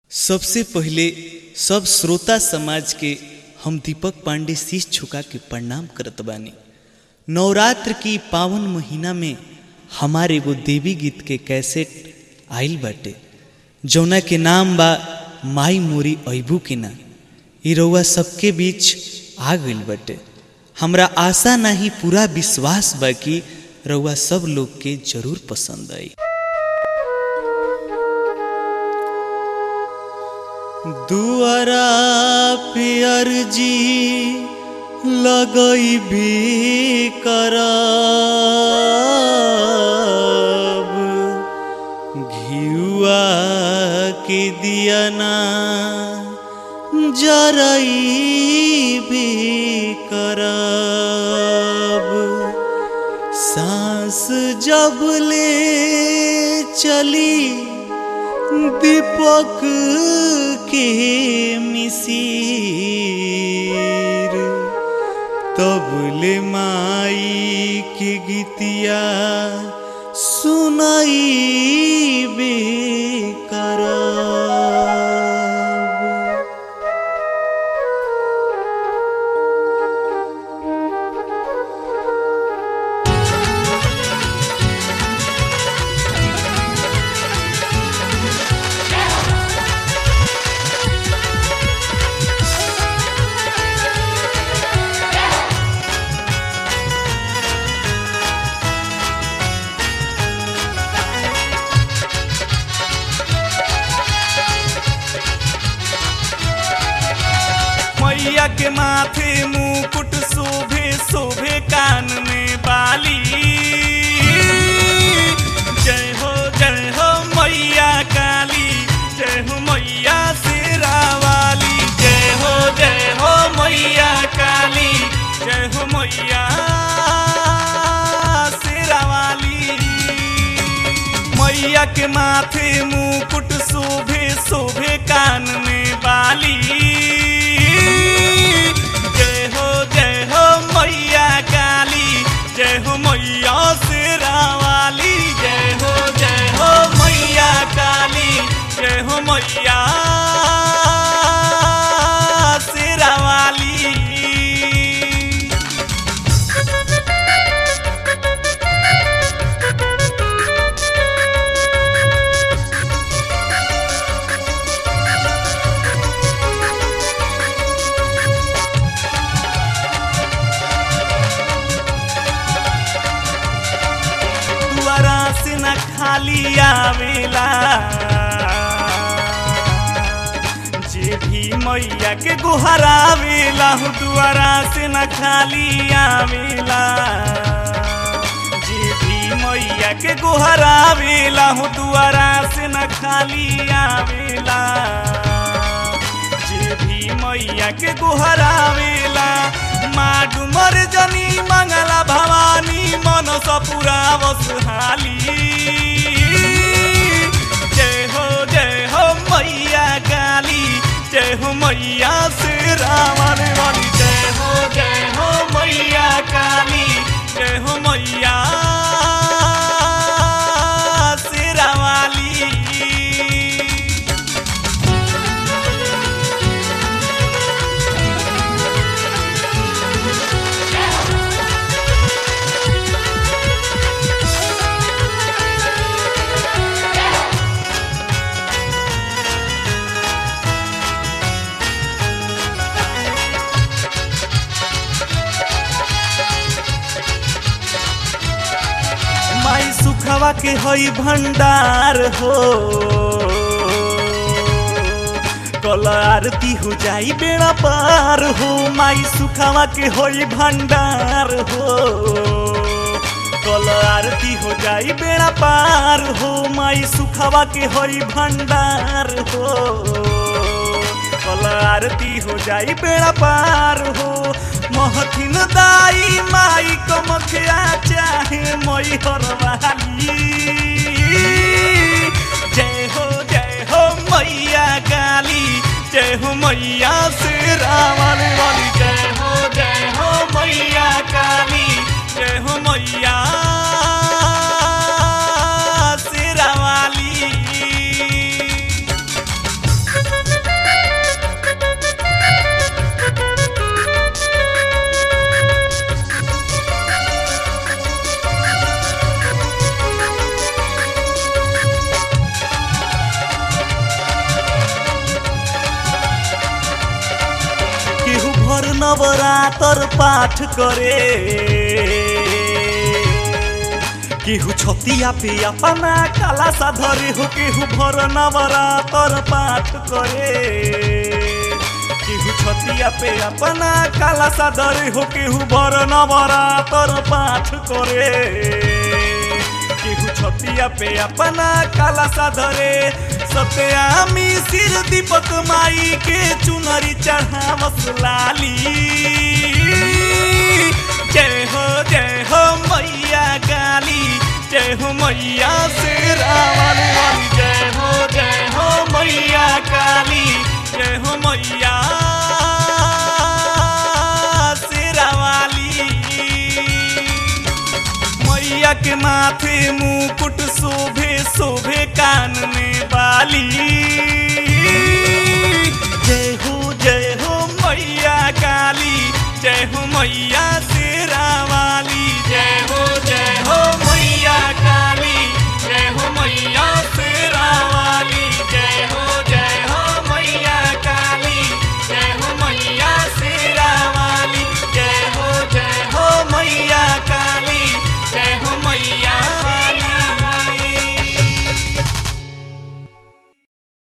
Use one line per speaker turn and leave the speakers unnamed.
सबसे पहिले सब श्रोता समाज के हम दीपक पांडे शीश झुका के प्रणाम करत बानी नवरात्र की पावन महीना में हमारे एगो देवी गीत के कैसेट आइल बाटे जौना के नाम बा माई मोरी अबू के ना ई रउआ सबके बीच आ गइल बाटे हमरा आशा नहीं पूरा विश्वास बा कि रउआ सब लोग के जरूर पसंद आई दुआरा पियर जी लगई भी करब घियुआ के दियना जरई भी करब सांस जब ले चली दीपक के मिसीर तब ले माई के गीतिया सुनाई बेकराब
मैया के माथे मुकुट शोभे शोभे कान में बाली जय हो जय हो मैया काली जय हो मैया शेरा वाली जय हो जय हो मैया काली जय हो मैया शेरा वाली मैया के माथे मुकुट शोभे शोभे कान में बाली जय हो जय हो मैया काली जय हो मैया शेरा वाली जय हो जय हो मैया काली जय हो मैया शेरा वाली दुआरा से न खाली आवेला जे भी मैया के गुहरावेला हो दुआरा से न खाली आवेला जे भी मैया के गुहरावेला हो दुआरा से न खाली आवेला जे भी मैया के गुहरावेला माँ डुमर जनी मंगला भवानी मन सपुरा बसहाली जय हो जय हो मैया काली जय हो मैया शेरा वाली वाली जय हो जय हो मैया काली जय हो मैया शेरा वाली माई सुखवा के हई भंडार हो कल आरती हो जाई बेड़ा पार हो माई सुखवा के होई भंडार हो कल आरती हो जाई बेड़ा पार हो माई सुखवा के होई भंडार हो कल आरती हो जाई बेड़ा पार हो महथिन दाई माई को मखिया चाहे मई हर वाली जय हो जय हो मैया काली जय हो मैया शेरा वाली वाली जय हो जय हो मैया काली जय हो मैया शेरा वाली नवरातर पाठ करे केहू छतिया पे अपना काला सा धरे हो केहू भर नवरातर पाठ करे केहू छतिया पे अपना काला सा धरे हो केहू भर नवरातर पाठ करे केहू छतिया पे अपना काला सा धरे सत्यामी सिर दीपक माई के चुनरी चढ़ावस लाली जय हो जय हो मैया काली जय हो मैया से रावण वाली जय हो जय हो मैया काली जय हो मैया शेरा वाली मैया के माथे मुकुट शोभे शोभे कान में बाली जय हो जय हो मैया काली जय हो मैया